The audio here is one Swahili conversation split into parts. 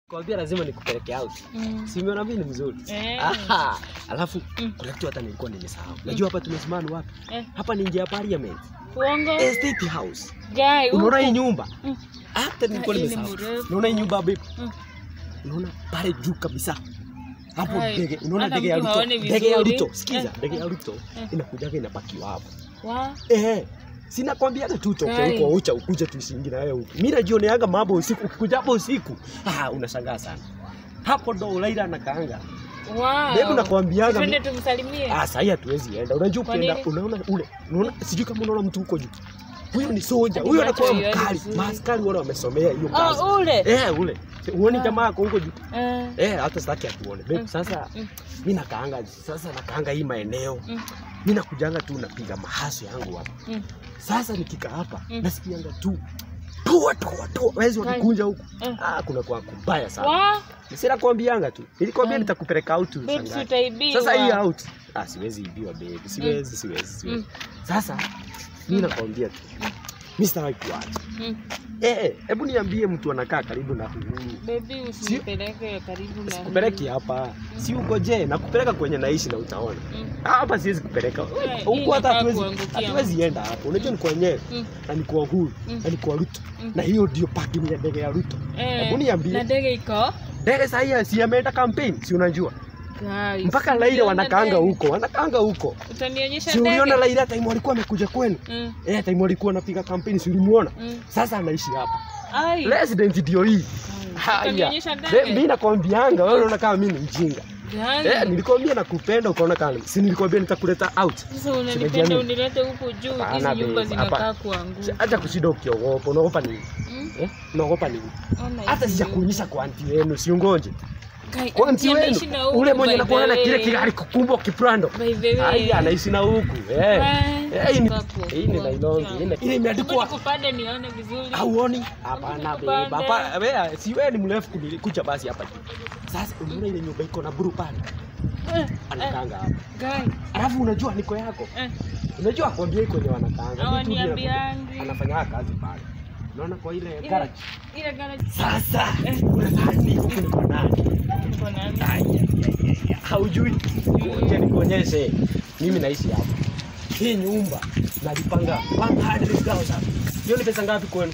Kwambia lazima nikupeleke out. Mm. Si umeona mimi ni mzuri. Eh. Aha. Alafu Mm. kuna kitu hata nilikuwa nimesahau. Unajua hapa tumesimama ni wapi? Eh. Hapa ni nje ya parliament. Uongo. Estate house. Guy, Unaona hii huko. nyumba? Mm. Hata nilikuwa hii ni nimesahau. mrefu. Unaona hii nyumba babe? Mm. Unaona pale juu kabisa. Hapo Hai, ndege, unaona hata ndege ya mtu Ruto. haoni Ndege ya vizuri. Ruto. Sikiza, Eh. ndege ya Ruto Eh. inakujaga inapakiwa hapo. Wa. Eh. Sina kwambia tu utoke Hai. huko ucha ukuje tuisingi na wewe huko. Mimi najioneaga mambo usiku, ukikuja hapo usiku. Ah, unashangaa sana. Hapo ndo Ulaila anakaanga. Wow. Hebu nakwambiaga Twende tumsalimie. Ah, sasa hatuwezi enda. Unajua Kwa ukienda nini? unaona ule. Unaona sijui kama unaona mtu huko juu. Huyo ni soja. Hadi Huyo macho anakuwa haioni mkali. vizuri. Maaskari wale wamesomea hiyo kazi. Oh, ule. Eh, ule. Uoni Ah. jamaa ako huko juu. Eh. Eh, hata sitaki atuone. Babe, Mm, sasa mm, mimi nakaanga sasa nakaanga hii maeneo. mm, Mimi nakujanga tu napiga mahaso yangu hapa. mm. Sasa nikikaa hapa Mm. nasikianga tu toa toa toa. Wezi Kai. wakikunja huko. Eh. Ah, kuna kwa kubaya sana. Wa. Sina kuambianga tu. Nilikwambia Kai. nitakupeleka out Babe, si ushangae. utaibiwa. Sasa hii out. Ah, siwezi ibiwa baby. Siwezi, siwezi, siwezi. Mm. Sasa mimi nakwambia tu. Mimi sitaki kuacha. Mm. Eh, hebu niambie mtu anakaa karibu na huyu. Baby, usinipeleke karibu na. Sikupeleki hapa. Si uko je, nakupeleka kwenye naishi na utaona. Mm. Hapa siwezi kupeleka. Eh, hii Huko hata inakaa hatuwezi kuangukia. hatuwezi enda hapo. Unajua ni kwenyewe Mm. na ni kwa Uhuru Mm. na ni kwa Ruto. Mm. Na hiyo ndio parking ya ndege ya Ruto. Eh, Hebu niambie. Na ndege iko? Ndege sasa si ameenda campaign, si unajua? Guys, Mpaka Laila uliona wanakaanga ndege? huko, wanakaanga huko. Utanionyesha Si ndege? uliona Laila time walikuwa amekuja kwenu? Mm, Eh, time walikuwa anapiga kampeni, si ulimuona? mm. Sasa anaishi hapa. Ai. Resident ndio hii. Guys, Haya. utanionyesha Be- ndege? Mimi nakwambianga wewe unaona kama mimi ni mjinga. Guys, Eh, nilikwambia nakupenda ukaona kama si nilikwambia nitakuleta out. Sasa unanipenda Simejiamini. unilete huku juu, hizi Hapana, nyumba babe, zinakaa hapa. kuanguka. Acha kushinda ukiogopa, unaogopa nini? Mm, Eh? Unaogopa nini? ona Hata hizi sijakuonyesha kwa anti wenu, si ungoje. Guys, Kwa anti auntie wenu anaishi na huku, ule mwenye by anakuwa na the kile way. kigari kukumbwa kiprando. By the way. Haya, anaishi na huku. Eh. Eh, hii ni Hapo, hii ni nailongi. hapo. Hii ni- Ile imeandikwa Hebu nikupande nione vizuri. Hauoni? Hapana Nikupande. beba. Hapa wewe si wewe ni mrefu kunikucha basi hapa juu. Sasa unaona ile nyumba iko na buru pale. Eh, eh, Anakaanga hapa. guys, Alafu unajua niko yako. eh, Unajua kwambia iko ni wanakaanga. hawaniambiangi. Anafanya kazi pale. Unaona kwa ile Ile- garage. ile garage Sasa unadhani huko ni kwa nani? iko nani? Ai, ai, ai, ai, Haujui. Ngoja nikuonyeshe. Mimi naishi hapa. Hii nyumba nalipanga 100,000. Hiyo ni pesa ngapi kwenu?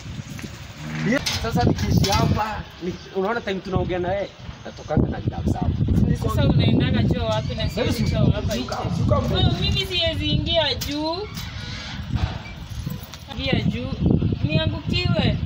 Hiyo- Sasa nikiishi hapa, ni- unaona time tunaongea na yeye, natokanga na elfu saba. Sasa unaendaga choo wapi na Wewe siwezi si- choo hapa shuka- nje? shuka mbele. Wewe, Mimi siwezi ingia juu. Ingia juu. Niangukiwe.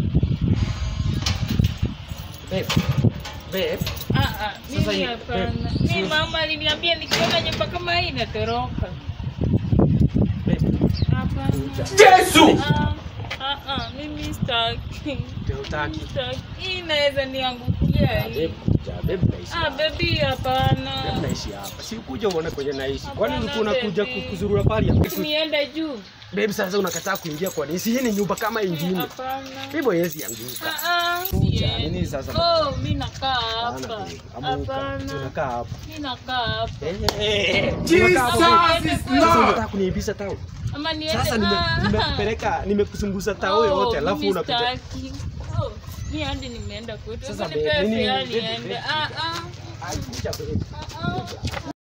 Babe, babe, Ah ah, Sasa mimi hii- hapana. eh, Mimi si- mama aliniambia nikiona nyumba kama hii natoroka. babe, Hapana. Yesu! Ah, ah, ah, mimi sitaki. ndio utaki. Sitaki. Hii inaweza niangukia Ah, hii. babe, kuja, babe, naishi Ah, hapa. baby Babe, hapana. naishi hapa. Si ukuja uone kwenye naishi. Kwani Hapana, ulikuwa unakuja baby. kuzurura pale? Niende juu. Babe, sasa unakataa kuingia kwa nini? Si hii ni nyumba kama ingine. Hapana. Hivyo hezi anguka. Ah, ah. Kuja, Yes. nini sasa? Oh, mimi nakaa Hapana, hapa. babe, amuka. Hapana. Tunakaa hapa. Mimi nakaa hapa. Eh, Jesus Sasa unataka kuniibisha tao. Ama niende. Sasa nime- ah. nimekupeleka nimekuzunguza tao Oh, yote alafu mimi unakuja. sitaki. Oh, mimi hadi nimeenda kwetu. Sasa Sasa babe, nipe nini- fare babe, niende. babe, Ah ah. Ai, kuja, babe. Ah ah.